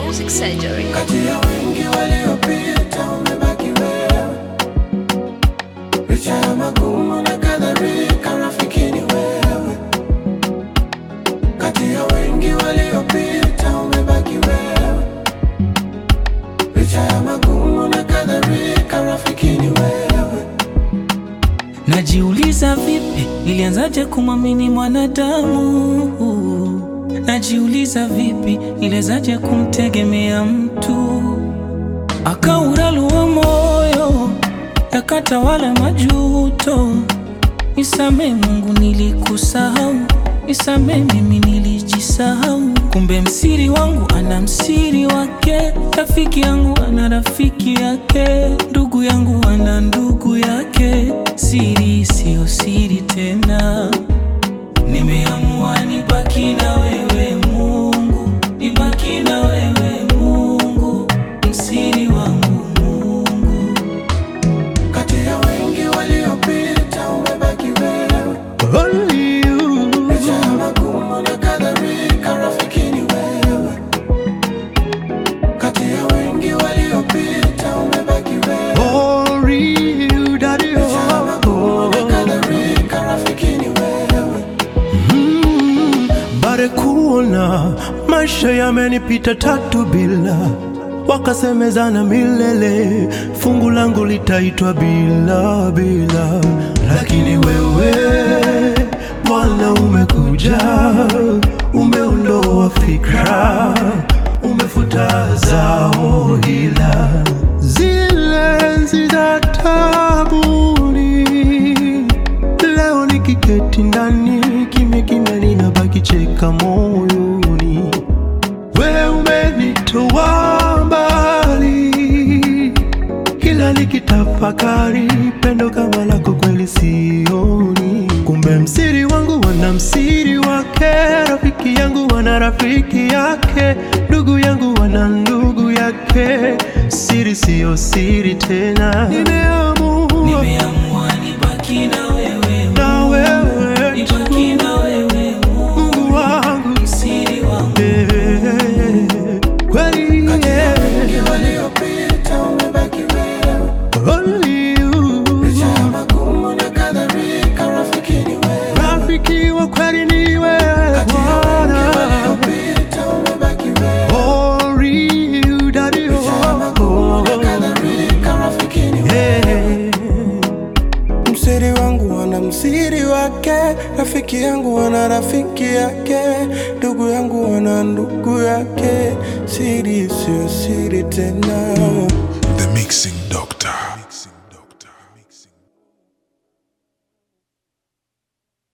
Music Surgery. Kati ya wengi waliopita umebaki wewe, licha ya magumu na kadhalika, rafiki ni wewe. Kati ya wengi waliopita umebaki wewe, licha ya magumu na kadhalika, rafiki ni wewe. Najiuliza vipi nilianzaje kumwamini mwanadamu? Najiuliza vipi nilianzaje kumtegemea mtu? Akauralua moyo yakatawala majuto. Nisamee Mungu, nilikusahau. Nisamee mimi, nilijisahau. Kumbe msiri wangu ana msiri wake, rafiki yangu ana rafiki yake, ndugu yangu ana ndugu yake. Siri siyo siri tena, nimeamua nibaki na wewe Mungu, nibaki na wewe Mungu, msiri wangu Mungu. Kati ya wengi waliopita umebaki wewe, Only you, licha ya magumu na kadhalika, rafiki ni wewe. Kati ya wengi waliopita umebaki wewe, only you, daddy. licha ya magumu na Oh, kadhalika, rafiki ni wewe. mm, bare kuona maisha yamenipita tatu bila wakasemezana milele, fungu langu litaitwa bila bila, lakini wewe Bwana umekuja, umeondoa fikra, umefuta zao hila zile enzi za tabuni Leo nikiketi ndani kimya kimya, ninabaki cheka moyoni. We umenitoa mbali, kila nikitafakari pendo kama lako kweli sioni. Kumbe msiri wangu wana msiri wake, rafiki yangu wana rafiki yake, ndugu yangu wana ndugu yake. Siri siyo siri tena, nimeamua Nimeamua nibaki na wewe na wewe nibaki na wewe Mungu, Mungu wangu msiri wangu. eh, kweli eh, Wengi waliopita umebaki wewe, only you licha ya magumu na kadhalika, rafiki ni wewe. rafiki wa kweli ni wewe Kati ya wengi Bwana waliopita umebaki wewe, only you daddy licha ya magumu na oh, kadhalika, rafiki ni wewe. eh. Msiri wangu wana msiri wake, rafiki yangu wana rafiki yake, ndugu yangu wana ndugu yake. Siri sio siri tena. The Mixing Doctor.